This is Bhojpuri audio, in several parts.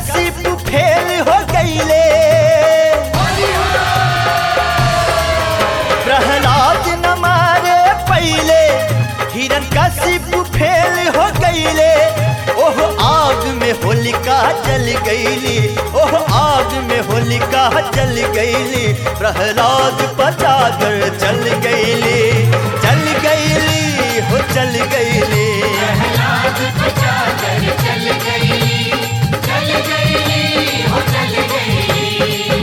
कशिप फेल हो गईले प्रहलाद न मारे पहले हिरण कशिप फेल हो गईले ओह आग में होलिका जल गईली ओह आग में होलिका जल गईली प्रहलाद पचाकर चल गईली चल गईली हो चल गईली प्रहलाद बचा कर चल गई चल गई हो चल गई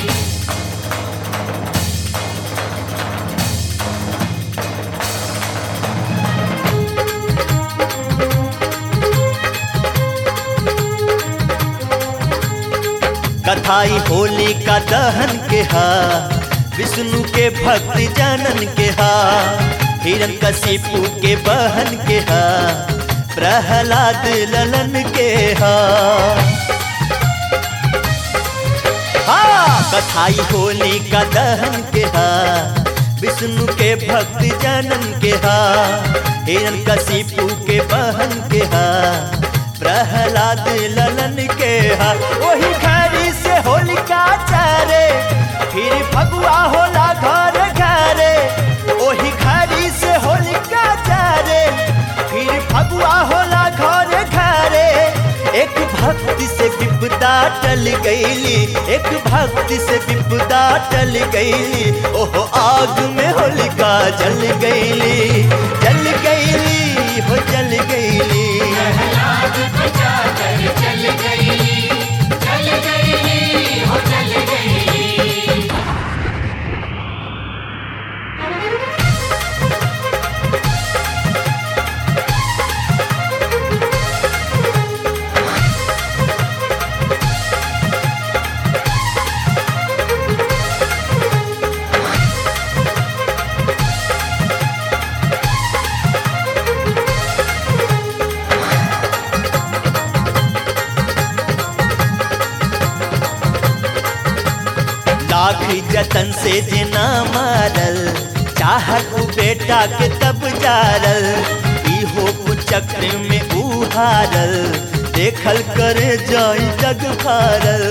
कथाई होली का दहन के हा विष्णु के भक्त जनन के हा हिरण कशिपु के बहन के हा प्रहलाद ललन के हा हाँ कथाई होली का दहन के हा विष्णु के भक्त जनन के हा हिरण कशिपु के बहन के हा प्रहलाद ललन के हा वही घड़ी से होलिका चारे फिर फगुआ होला घर घरे वही घड़ी से होलिका चारे फिर फगुआ होला घर घरे एक भक्ति से विपदा टल गईली एक भक्ति से विपदा टल गईली ओहो आग में होलिका जल गईली जल गईली हो जल गईली प्रहलाद बचा कर चल गई चल गई हो चल गई लाख जतन से जिना मारल चाहत बेटा के तब जारल इहो कुचक्र में उहारल देखल करे जाई जग फारल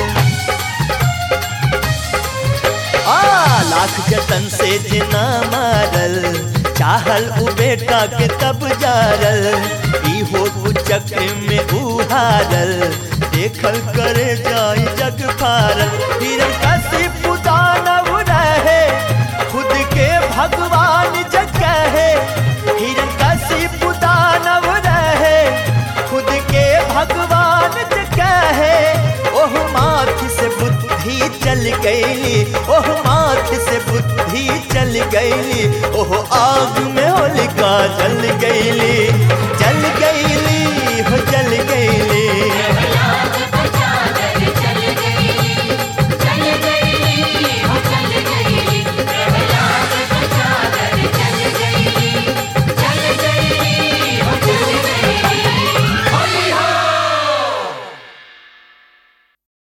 आ लाख जतन से जिना मारल चाहल उ बेटा के तब जारल इहो कुचक्र में उहारल देखल करे जाई जग फारल हिरण कशिप दानव रहे खुद के भगवान जग है हिरण कशिप दानव रहे खुद के भगवान जग है ओह माथ से बुद्धि चल गईली ओह माथ से बुद्धि चल गईली ओह आग में होलिका जल गईली जल